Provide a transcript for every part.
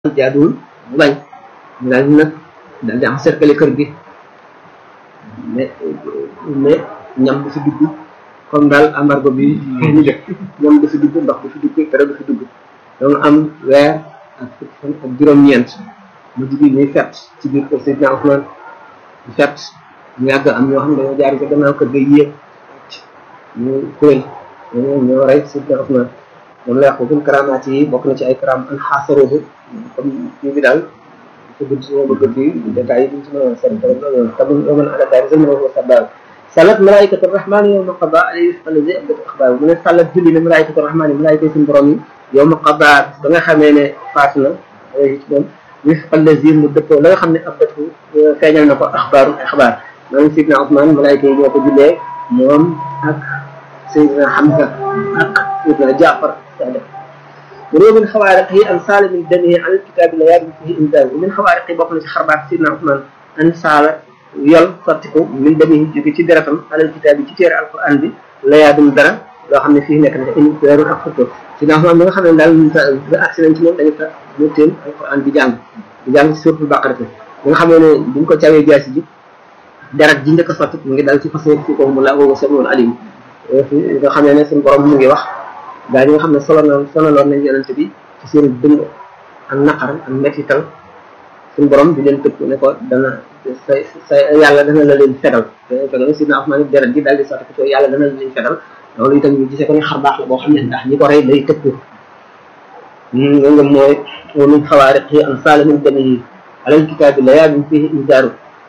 jaaduwul mu bañ mu daal di nag daal di am cercle kër gi mais mais ñam du fi dugg comme daal embargo bi ñu def ñam du fi dugg ndox du fi dugg dara du fi dugg donc am weer ak fukki fan ak juróom-ñeent mu jigi ñuy fet ci biir kër Seydina Ousmane di fet ñu yàgg am ñoo xam ne dañoo jaar ci gannaaw kër ga yéeg ñu kuréel ñoo ñoo rey Seydina Ousmane moom la wax ko gën karamaat yi bokk na ci ay karam an xaasarobu comme kii bi daal ko gudd si ma bëgg fii détails yi duñ si mën a seen borom loolu tamit yoo mën a adapté seen mën a ko sabal salat malaikatu rahman yow ma qada alayhi allazi abdatu axbaar mu ne salat julli ne malaikatu rahman yi malaayika yi suñu borom yi yow ma qada ba nga xamee ne faat na ci moom wifqa allazi mu dëppoo la nga xam ne abdatu feeñal na ko axbaaru axbaar maanaam sidna Ousmane malaayika yi ñoo ko jullee moom ak Seydina Hamza ak Seydina Jaafar Sadio mu min xawaariqi an saala min damihi an alkitaabi la yaadu fihi indaal min xawaariqi bokk na ci xarbaat Seydina Ousmane an saala yol sottiku min damihi jóge ci deretam alal kitaabi ci téere alquran bi la yaadum dara loo xam ne fii nekk na in weeru ak fukk Seydina Ousmane bi nga xam ne daal ba agsi nañ ci moom dañu fa ñëtteen alquran di jàng di jàng ci suuratul Baqara bi nga xamee ne buñ ko cawee jaasi ji deret ji njëkk a sotti mu ngi dal ci fas fi ko mu la woowu samiul alim nga xam ne ne suñu borom mu ngi wax gaa yi nga xam ne solo na sonaloon nañ yonente bi ci seen dëng ak naqar ak mettital suñu borom di leen tëkk ne ko dana sa sa yàlla dana la leen fedal fedal sidna Usmaan deret ji daal di sotti ko yàlla dana la leen fedal loolu itam ñu gisee ko ne xar baax la boo xam ne ndax ñi ko rey day tëkku nga nga mooy wa min xawaariqi an saala min damihi alal kitaabi la yaadum fihi indaaru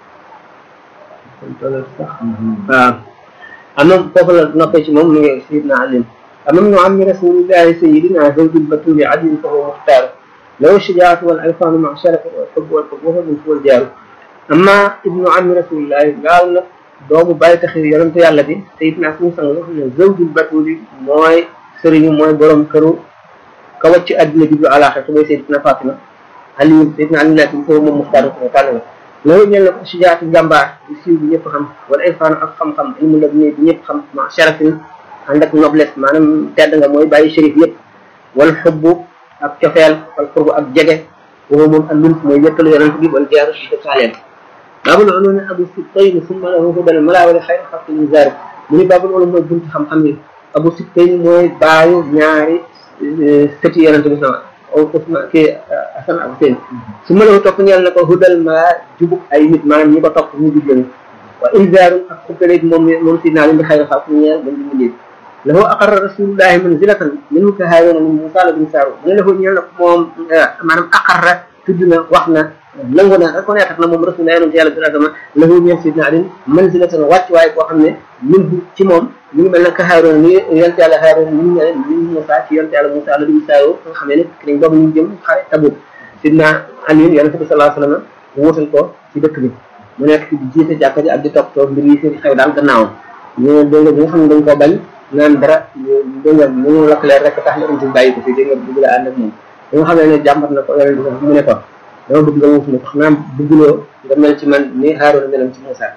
waaw am na foofu la noppee ci moom mu ngi sayidna alim amam nu ammi rasulillahi sayidina zawjul batuli adin fa huwa muxtaaru law shajaatu wal alfaanu ma sharafa wal xubb wal xubb wa min wal jaaru amma ibnu ammi rasulillahi gaal nag doomu bàyyi taxi yonente yàlla bi sayidna suñu sang nga xam ne zawjul batuli mooy sëriñu mooy borom këru ka wàcc àddina jublu àlaaxira te mooy sayidna Fatima ali sayidna ali nekk bi foofu moom muxtaaru ko tànn la loolu ñel na ko sijaatu njàmbaar di siiw bi ñëpp xam wala irfaan ak xam-xam ilmu la bi ñëpp xam ma sharafin ànd ak noblesse maanaam tedd nga mooy bàyyi shérif yëpp wala xubbu ak cofeel wala xurbu ak jege woo moom ak lunt mooy wéttalu yonent bi wala jaaru si saaleen baabul ulumi abu sibtayni summa lahu hudal malaa wala xayr xalqi inzaar mu ni baabul ulum mooy buntu xam-xam yi abu sibtayni mooy baayu ñaari sëti yonent bi sama Ousmane kii Asan ak Hussein su ma la topp ñeel na ko hudal ma jubug ay nit maanaam ñi ko topp ñu jub lañu wa inzaaru ak xukkaleeg moom moom si naa leen di xayma xaw ñeel ba ñu mujjee lahu aqarra rasulullahi manzilatan min ka haawena min Musaa la bin Saaru mu ne lahu ñeel na ko moom maanaam aqarra tudd na wax na nangu na reconnaître na moom rasulullah yonente yàlla sallallahu alayhi wasallam lahu ñeel sidna Ali manzilatan wàcc waaye koo xam ne min ci moom mi ngi mel ne ka Haaroon ni yonente yàlla Haaroon mi ngi mel ni Musaa ci yonente yàlla Musaa la bin Saaru nga xam ne ki dañ boobu ñu jëm xare Tabuk sidna Ali yonente bi sallallahu alayhi wasallam mu wutal ko ci dëkk bi mu nekk ci di jiite jàkka ji ak di toppatoo mbir yi seen xew daal gannaawam ñu dégg nga bi nga xam ne dañ koo bañ naan dara dégg nga mu lakk leer rek tax na indi bàyyi ko fi dégg nga bëgg la ànd ak moom bi nga xam ne ne jàmbat na ko yonente bi mu ne ko dama bëgg nga wuuf ne ko xanaa bëgguloo nga mel ci man ni Haaroon melam ci Musaa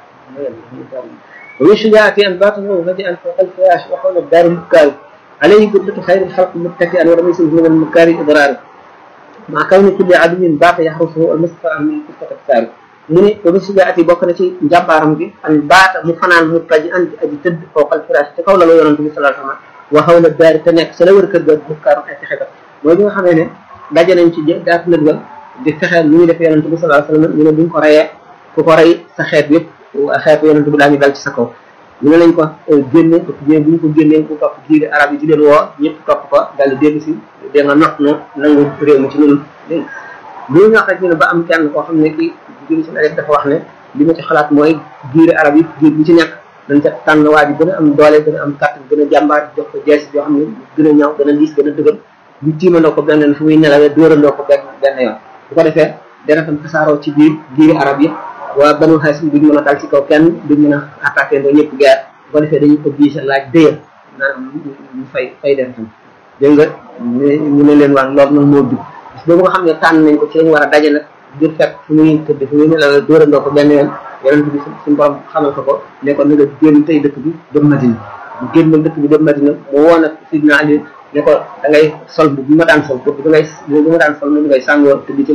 ومن شجاعته أن باطنه هدئا فوق الفراش وحول الدار المكار عليه قدرة خير الخلق متكئا ورميسه من المكار إضرار مع كون كل عدو باق يحرسه المصطفى من كفة الثار mu ne ba mu sijaati bokk na ci njàmbaaram gi an baata mu fanaan mu taji an aji tëdd fawqal firaas te kaw la la yonent bi sallallahu alayhi wasallam wa xawla daari te nekk sa la wër kër ga bukkaaru ay fexe ka mooy bi nga xamee ne daje nañ ci daat nët ga di fexeel lu ñuy def yonent bi sallallahu alayhi wasallam ñu ne buñ ko reyee ku ko rey sa xeet yëpp xeetu yonent bi daañu dal ci sa kaw ñu ne lañ ko génne ko bu ñu ko génnee ku topp jiiri arab yi di leen woo ñëpp topp ko daal di dégg si dé nga not no nangu réew mi ci ñun dégg bu ñu wax rek ñu ne ba am kenn koo xam ne kii jëri si rek dafa wax ne li ma ci xalaat mooy jiiri arab yi jiir bu ci nekk dañ ca tànn waa ji gën a am doole gën a am kàttan gën a jàmbaar jox ko jees yoo xam ne gën a ñaw gën a liis gën a dëgër ñu tiimandoo ko benn fu muy nelawee dóorandoo ko benn benn yoon bu ko defee dana tam tasaaroo ci biir jiiri arab yi waa banu xaasim duñ mën a dal ci kaw kenn duñ mën a attaqué ndoo ñëpp guerre bu ko defee dañuy obligé laaj dëyal maanaam ñu fay fay dem tam dégg nga ñu ne leen waa loolu nag moo dugg parce que boobu nga xam ne tànn nañ ko ci lañ war a daje nag ngir fekk fu muy tëdd fu muy ne la dóorandoo ko benn yoon yonent bi suñu borom xamal ko ko ne ko na nga génn tey dëkk bi dem Madina mu génn dëkk bi dem Madina mu woon ak Sidna Ali ne ko da ngay sol bu ma daan sol pour bi ngay bu ma daan sol moom ngay sàngoo te di ci